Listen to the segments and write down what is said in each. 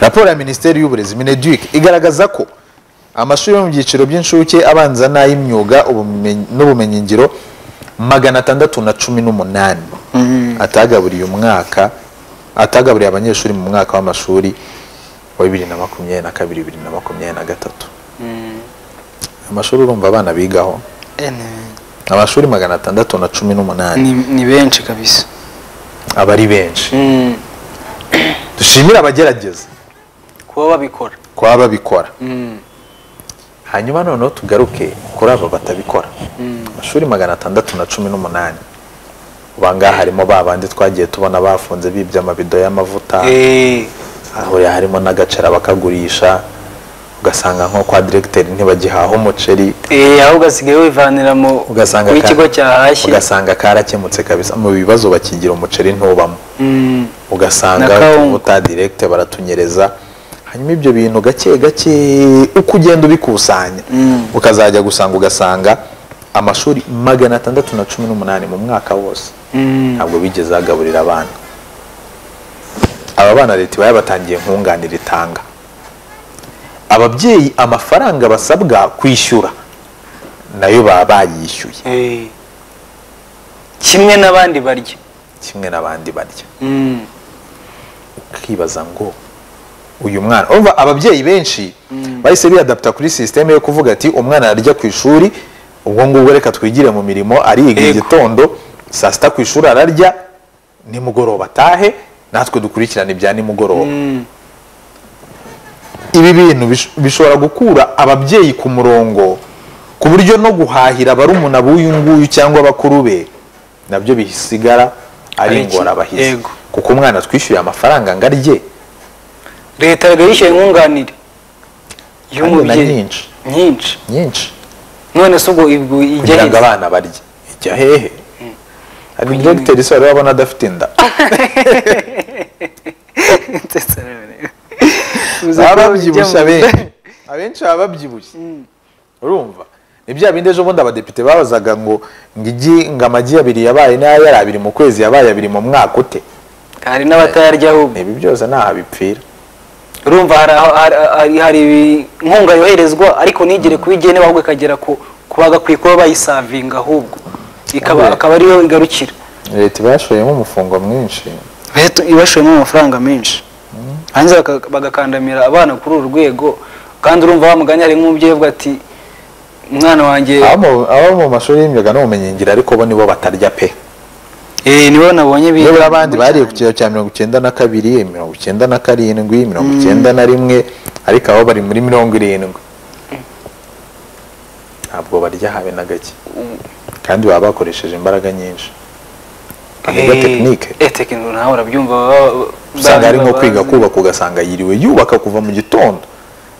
raporo ya minisiteri y'uburezi mineduc igaragaza ko amashuri yo mu byiciro by'incuke abanza n'ay'imyuga ubumenyi- n'ubumenyingiro magana atandatu na cumi n'umunani atagaburiye umwaka atagaburiye abanyeshuri mu mwaka w'amashuri wa bibiri na makumyabiri na kabiri bibiri na makumyabiri na gatatu amashuri urumva abana bigaho Eh, ni- amashuri magana atandatu na cumi n'umunani ni ni benshi kabisa aba ari benshi dushimire abagerageza kuba babikora kuba babikora hanyuma noneho tugaruke kuri aba batabikora amashuri magana atandatu na cumi n'umunani ubu ngaha harimo ba bandi twagiye tubona bafunze bibye amabido y'amavuta Eh, ahurira harimo n'agacera bakagurisha ugasanga nko kwa diregiteri ntibagihaha umuceri eh, aho ugasigaye wivanira mu ugasanga ka- w'ikigo cyahashye ugasanga karakemutse kabisa mu bibazo bakigira umuceri ntubamo Mm. ugasanga Na kawunga. utuvuta diregite baratunyereza hanyuma ibyo bintu gake gake uko ugenda ubikusanya ukazajya gusanga ugasanga amashuri magana atandatu na cumi n'umunani mu mwaka wose Mm. ntabwo bigeze bagaburira abana aba bana leta iba yabatangiye nkunganire itanga ababyeyi amafaranga basabwa kwishyura nayo baba bayishyuye Eh. kimwe n'abandi barya kimwe n'abandi barya Mm. ukibaza ngo uyu mwana urumva ababyeyi benshi bahise biyadapta kuri sisiteme yo kuvuga ati umwana ararya ku ishuri ubwo ngubwo reka twigire mu mirimo ariga Yego. igitondo saa sita ku ishuri ararya nimugoroba atahe natwe dukurikirane ibya nimugoroba Mm. ibi bintu bish- bishobora gukura ababyeyi ku murongo ku buryo no guhahira barumuna b'uyu nguyu cyangwa bakuru be nabyo bisigara ari Ari iki- ingorabahizi yego. kuko umwana twishyuye amafaranga ngo arye leta yabaga yishyuye kandi nkunganire na y'umubyeyi nyinshi nyinshi nyinshi none se ubwo ibwo kugira ijya ngo hehe abana barye ijya hehe hari dogiteri se urabona adafite inda Ndetse rero- baba Uza babyibushye kujya mu- abenshi abenshi baba babyibushye urumva ni bya bindi ejo bundi abadepite babazaga ngo ngo igi ngo amagi abiri yabaye n'aya yari abiri mu kwezi yabaye abiri mu mwaka ute hari n'abatayarya ahubwo ibi byose ntaho bipfira urumva hari aho- hari- hari- hari ibi- inkunga yoherezwa ariko nigere kuba igene ahubwo ikagera ku ku bagakwiye kuba bayisavinga ahubwo ikaba Abe. akaba ariyo igarukira leta iba yashoyemo umufungo mwinshi leta ibashoyemo amafaranga menshi hanze bagakandamira abana kuri uru rwego kandi urumva wa mugani hari nk'umubyeyi uvuga ati umwana wanjye Abo mu- abo mu mashuri y'imyuga n'ubumenyingiro ariko bo nibo batarya pe eh, nibo nabonye biga nibura abandi cyane. bariye ku kigero cya mirongo icyenda na kabiri mirongo icyenda na karindwi mirongo icyenda na rimwe ariko abo bari muri mirongo irindwi ntabwo barya habe na gake kandi baba bakoresheje imbaraga nyinshi aniga Eh, tekinike eh, tekinike nawe urabyumva baba- baba- usanga ari nko baba- kwiga kubaka ugasanga yiriwe yubaka kuva mu gitondo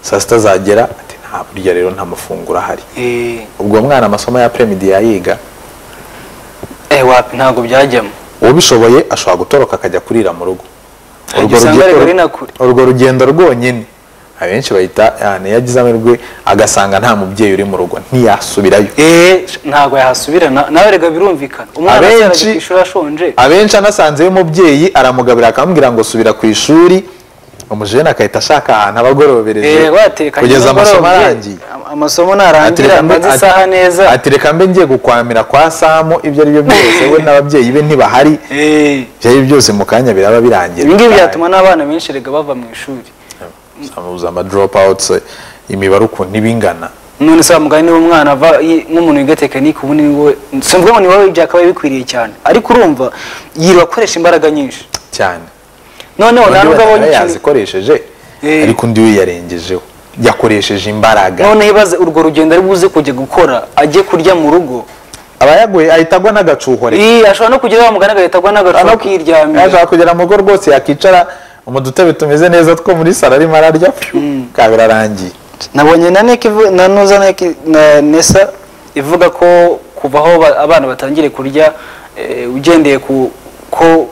saa sita zagera ati nta burya rero nta mafunguro ahari Eh, ubwo mwana amasomo ya premidi yayiga eh, wapi ntabwo byajyamo ubishoboye ashobora gutoroka akajya kurira mu rugo Igihe usanga ariko ari na kure. urwo rugendo rwonyine abenshi bahita "Ah, ntiyagize amahirwe agasanga nta mubyeyi uri mu rugo ntiyasubirayo Eh, ntabwo yahasubira na- nawe rega birumvikana umwana Abenshi- abyaraga ku ishuri ashonje abenshi anasanzeyo umubyeyi aramugabira akamubwira ngo subira ku ishuri umujene akahita ashaka ahantu aba agorobereje Eh, watekanye kugeza amasomo nimugoroba, arangiye am- amasomo Ati narangira reka mbe- amaze ati- isaha neza ati reka mbe ngiye gukwamira kwa samu ibyo ari byo byose we n'ababyeyi be ntibahari Eh, ibyo ari byo byose mu kanya biraba birangiye ibi ngibi byatuma n'abana benshi rega bava mu ishuri uzamuza ama dropouts imibare ukuntu iba ingana none se mugani niba umwana ava yi- nk'umuntu wiga tekinike ubundi ni wowe si mvuga ngo ni wowe byakabaye bikwiriye cyane ariko urumva yirirwa akoresha imbaraga nyinshi cyane noneho nta Undi nubwo abonye bataba ikintu yazikoresheje Eh. ariko undi we yarengejeho yakoresheje imbaraga noneho ibaze urwo rugendo ari buze kujya gukora ajye kurya mu rugo aba yaguye ahita agwa n'agacuhore Ii, ashobora no kugera wa mugani agahita agwa n'agacupa akiryamira ashaka kugera mu rugo rwose yakicara mu dutebe tumeze neza two muri saro arimo ararya pfiu, kabiri arangiye nabonye na neke ivu- na nuza neke na nesa ivuga ko kuva aho ba- abana batangire kurya eh, ugendeye ku ko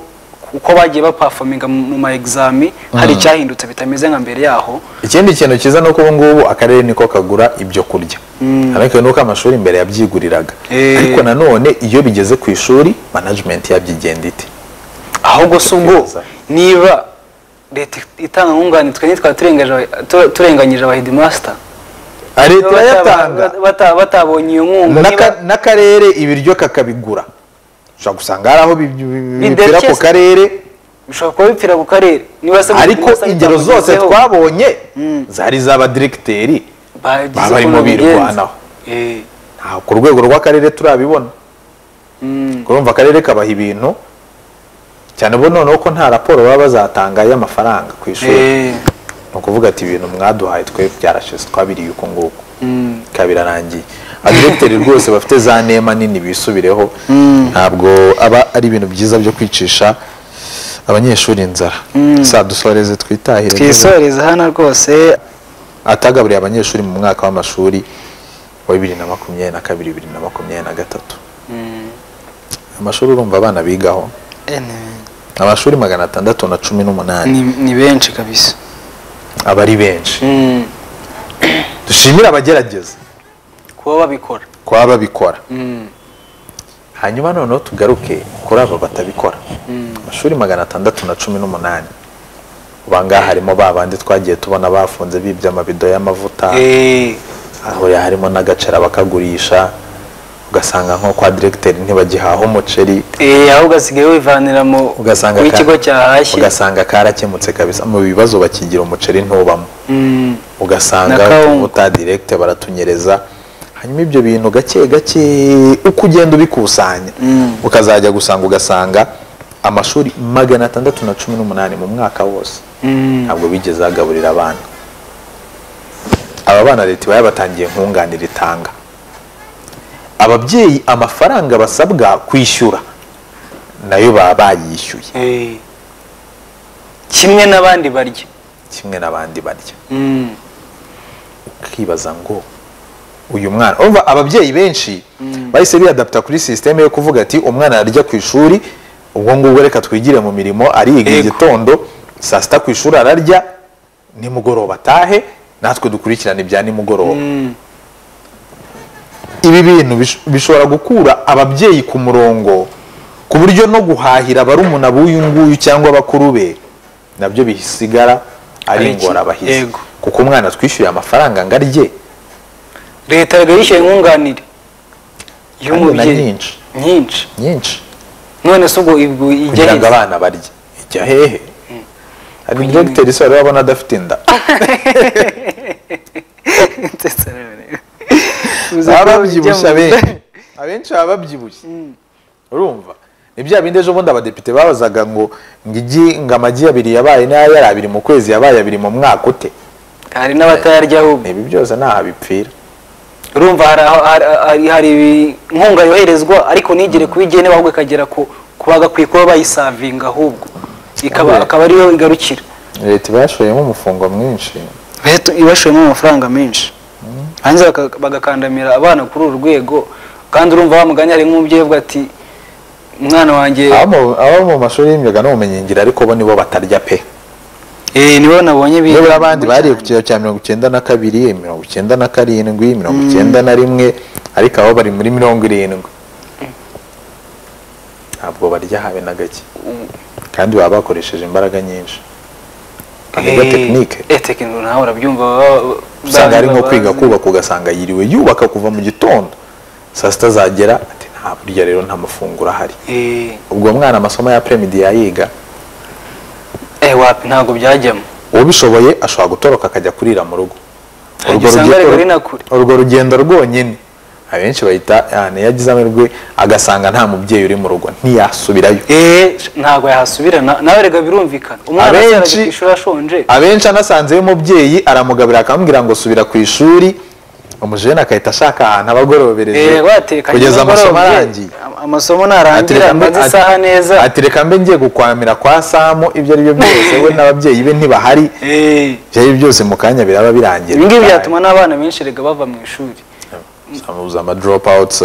uko bagiye bapafominga mu ma exami hari icyahindutse bitameze nka mbere yaho ikindi kintu cyiza ni uko ubu ngubu akarere niko kagura ibyo kurya ariko nuko amashuri imbere yabyiguriraga Eh. ariko nanone iyo bigeze ku ishuri management yabyigenda ite ahubwo si ubwo Keza. niba leta itanga nkunganire tukaba turengaje tu- turenganyije abahidimasta Ah, leta irayatanga batabonye iyo nkunga N'aka- niba- n'akarere ibiryo kakabigura ushobora gusanga hari aho bi- bi- bipira Biderekeza. ku karere bishobora kuba bipfira ku karere niba se ariko Abahidimasta ingero zose bitamugezeho, twabonye zari iz'abadiregiteri bagize baba barimo ukuntu babigenza. birwanaho. Eh, nta ku rwego rw'akarere turabibona mm. urumva akarere kabaha ibintu cyane bo noneho ko nta raporo baba bazatanga y'amafaranga ku ishuri Eh, ni ukuvuga ati ibintu mwaduhaye twe byarashize twabiriye uko nguko mm. kabirarangiye adiregiteri rwose bafite za nema nini bisubireho ntabwo aba ari ibintu byiza byo kwicisha abanyeshuri inzara saa dusoreze twitahire twisoreza hano rwose atagaburiye abanyeshuri mu mwaka w'amashuri wa bibiri na makumyabiri na kabiri bibiri na makumyabiri na gatatu amashuri urumva abana bigaho Eh, ni- amashuri magana atandatu na cumi n'umunani ni- ni benshi kabisa aba ari benshi Mm. dushimire abagerageza kuba babikora kuba babikora Mm. hanyuma noneho tugaruke kuri aba batabikora amashuri magana atandatu na cumi n'umunani uba ngaha harimo ba bandi twagiye tubona bafunze bibye amabido y'amavuta Eh, ahuriye harimo n'agacera bakagurisha ugasanga nko kwa diregiteri ntibagihaha umuceri eh, ahubwo asigaye wivanira mu ugasanga ka- w'ikigo cyahashye ugasanga karakemutse kabisa mu bibazo bakigira umuceri ntubamo Mm. Na ugasanga kawunga. uta diregite baratunyereza hanyuma ibyo bintu gake gake uko ugenda ubikusanya Mm. ukazajya gusanga ugasanga amashuri magana atandatu na cumi n'umunani mu mwaka wose Mm. ntabwo bigeze bagaburira abana aba bana leta iba yabatangiye nkunganire itanga ababyeyi amafaranga basabwa kwishyura nayo baba bayishyuye Eh. kimwe n'abandi barya kimwe n'abandi barya Mm. ukibaza ngo uyu mwana urumva ababyeyi benshi bahise biyadapta kuri sisiteme yo kuvuga ati umwana arajya ku ishuri ubwo ngubwo reka twigire mu mirimo ariga Yego. igitondo saa sita ku ishuri ararya nimugoroba atahe natwe dukurikirane ibya nimugoroba Mm. ibi bintu bish- bishobora gukura ababyeyi ku murongo ku buryo no guhahira barumuna b'uyu nguyu cyangwa bakuru be nabyo bisigara Ari ari iki- ingorabahizi yego. kuko umwana twishyuye amafaranga ngo arye leta yabaga yishyuye inkunganire Kandi na y'umubyeyi nyinshi. nyinshi nyinshi none se ubwo ubwo ijya kugira ngo heza? abana barye ijya hehe hari dogiteri isora urabona adafite inda Ndetse rero- baba Ujya babyibushye mu- abenshi abenshi baba babyibushye urumva ni bya bindi ejo bundi abadepite babazaga ngo ngo igi ngo amagi abiri yabaye n'aya yari abiri mu kwezi yabaye abiri mu mwaka ute hari n'abatayarya ahubwo ibi byose ntaho bipfira urumva hari aho- hari- hari- hari ibi- inkunga yoherezwa ariko ntigere kuba igene ahubwo ikagera ku ku bagakwiye kuba bayisavinga ahubwo ikaba Abe. akaba ariyo igarukira leta iba yashoyemo umufungo mwinshi leta ibashoyemo amafaranga menshi hanze bagakandamira abana kuri uru rwego kandi urumva wa mugani hari nk'umubyeyi uvuga ati umwana wanjye Abo mu- abo mu mashuri y'imyuga n'ubumenyingiro ariko bo nibo batarya pe eh, nibo nabonye bi- nibura abandi bariye ku kigero cya mirongo icyenda na kabiri mirongo icyenda na karindwi mirongo icyenda na rimwe ariko abo bari muri mirongo irindwi ntabwo barya habe na gake kandi baba bakoresheje imbaraga nyinshi bakaniga Eh, tekinike eh, tekinike nawe urabyumva baba- usanga hari nko baba- kwiga kubaka ugasanga yiriwe yubaka kuva mu gitondo saa sita zagera ati nta burya rero nta mafunguro ahari Eh, ubwo mwana amasomo ya premidi yayiga eh, wapi ntabwo byajyamo ubishoboye ashobora gutoroka akajya kurira mu rugo Ajya usanga ari kure na kure. urwo rugendo rwonyine abenshi bahita "Ah, ntiyagize amahirwe agasanga nta mubyeyi uri mu rugo ntiyasubirayo Eh, ntabwo yahasubira na- nawe rega birumvikana umwana Abenshi- asoje ku ishuri ashonje abenshi anasanzeyo umubyeyi aramugabira akamubwira ngo subira ku ishuri umujene akahita ashaka ahantu aba agorobereje Eh, watekanye kugeza nimugoroba, amasomo eh, arangiye am- amasomo Ati narangira reka mbe- mbanze ati- isaha neza ati reka mbe ngiye gukwamira kwa samu ibyo ari byo byose we n'ababyeyi be ntibahari Eh, ibyo ari byo byose mu kanya biraba birangira ibi ngibi byatuma n'abana benshi rega bava mu ishuri uzamuza ama drop outs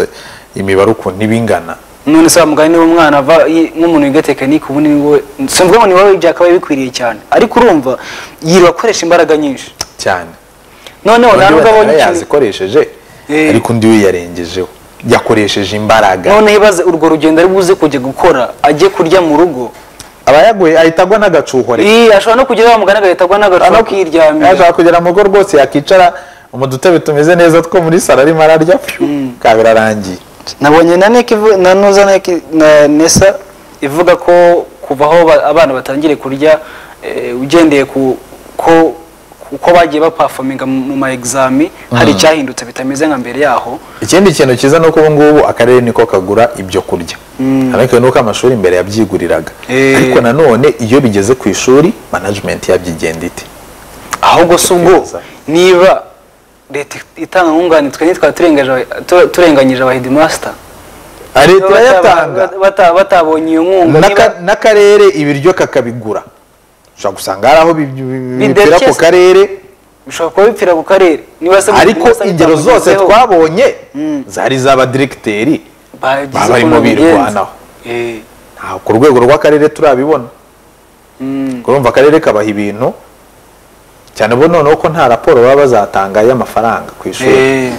imibare ukuntu iba ingana none se wa mugani niba umwana ava yi- nk'umuntu wiga tekinike ubundi ni wowe simvuga ngo ni wowe byakabaye bikwiriye cyane ariko urumva yirirwa akoresha imbaraga nyinshi cyane noneho undi ntabwo bataba abonye ikintu yazikoresheje Eh. ariko undi we yarengejeho yakoresheje imbaraga noneho ibaze urwo rugendo ari buze kujya gukora ajye kurya mu rugo abayaguye ahita agwa n'agacuhore Ii, ashobora no kugera bamugana agahita agwa n'agacupa akiryamira yashaka kugera mu rugo rwose yakicara mu dutebe tumeze neza two muri salo arimo ararya kabiri arangiye nabonye na neke ivu- na nuza neke na nesa ivuga ko kuva aho ba- abana batangire kurya eh, ugendeye ku ko uko bagiye bapafominga mu ma exami hari icyahindutse bitameze nka mbere yaho ikindi kintu cyiza ni uko ubu ngubu akarere niko kagura ibyo kurya ariko nuko amashuri imbere yabyiguriraga Eh. ariko nanone iyo bigeze ku ishuri management yabyigenda ite ahubwo si ubwo Keza. niba leta itanga nkunganire twe ntitwara turengeje aba- tu- turenganyije aba headmaster leta Bata- irayatanga bata- batabonye iyo nkunga niba- N'aka- n'akarere ibiryo kakabigura ushobora gusanga hari aho bi- bi- bi- bipfira ku Bidakeza. karere bishobora kuba bipfira ku karere niba se ariko headmaster ingero zose bitamugezeho, twabonye zari iz'abadiregiteri bagize baba barimo ukuntu babigenza. birwanaho. Eh. nta- ku rwego rw'akarere turabibona urumva akarere kabaha ibintu cyane bo noneho ko nta raporo baba bazatanga y'amafaranga ku ishuri Eh,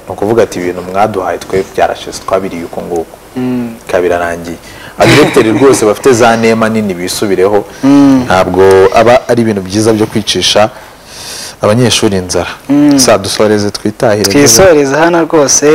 ni ukuvuga ati ibintu mwaduhaye twe byarashize twabiriye uku nguku kabirarangiye adiregiteri rwose bafite za nema nini bisubireho ntabwo aba ari ibintu byiza byo kwicisha abanyeshuri inzara saa dusoreze twitahire twisoreza hano rwose